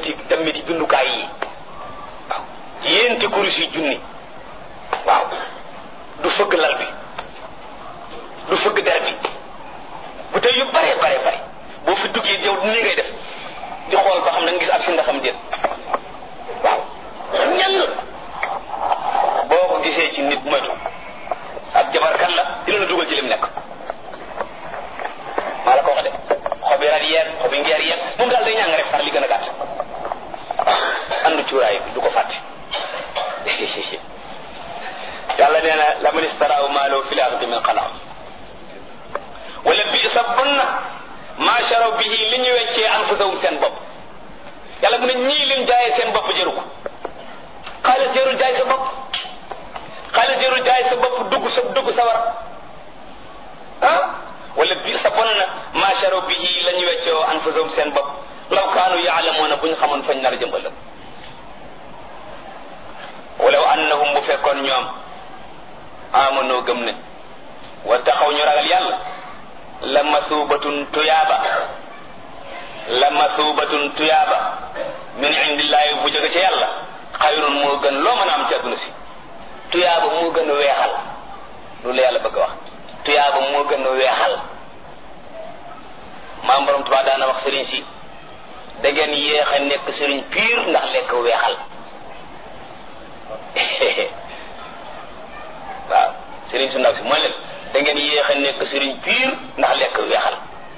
yéenti dammiti bindukaay yi waaw yéenti kurus yi junni waaw du fëgg lal bi du fëgg der bi bu tey yu bare bare bare boo fi duggee yow ni ngay def di xool ba xam na nga gis ab si ndaxam déet waaw ñang boo ko gisee ci nit moytu ab jabarkat la dina la dugal ci lim nekk maa la ko wax de xobi rat yeeg xobi ngeer yeeg moom daal day ñàng rek far li gën a gàtt andu cuuraay bi du ko fàtte yàlla nee na la man istaraaw maalo fi laaxirati min xalaq wala bi sa bon na maa sharaw bihi li ñu weccee anfusahum seen bopp yàlla mu ne ñii lim jaayee seen bopp jëru ko xaalis jërul jaay sa bopp xaalis jërul jaay sa bopp dugg sa dugg sa war ah wala bi sa bon na maa sharaw bihi la ñu weccee anfusahum seen bopp law kaanu yaalamuuna bu ñu xamoon fañ nar a jëm ëllëg walaw annahum bu fekkoon ñoom amanoo gëm nañ wa taxaw ñu ragal yàlla la masuubatun tuyaaba la masuubatun tuyaaba min indillaahi bu jóge ci yàlla xayrun moo gën loo mën a am ci àdduna si tuyaaba moo gën a weexal loolu la yàlla bëgg a wax tuyaaba moo gën a weexal maam borom Tuubaa daana wax sëriñ si da ngeen yéex a nekk sëriñ piir ndax lekk weexal waaw sëriñ su ndaw si mooy leen da ngeen yéex a nekk sëriñ piir ndax lekk weexal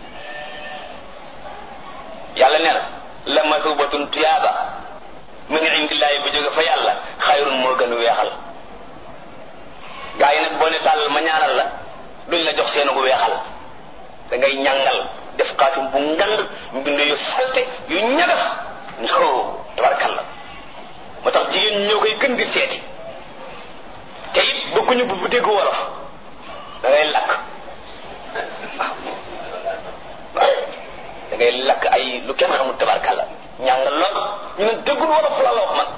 yàlla nee na la masubatun tuyaaba min indillaahi bu jóge fa yàlla xayrun moo gën weexal gaa yi nag boo ne tàllal ma ñaanal la duñ la jox seen gu weexal da ngay ñàngal def xaatim bu ngand mbind yu salte yu ñagas no tabarkalla moo tax jigéen ñi ñoo koy gën di seeti te it bëgguñu bu dégg wolof da ngay lakk waaw waaw da ngay lakk ay lu kenn xamul tabarkalla ñàngal lool ñu ne déggul wolof la la wax man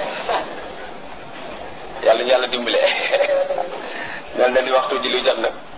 yàlla ñu yàlla dimbale ñoom dañ di waxtu ji lu jot nag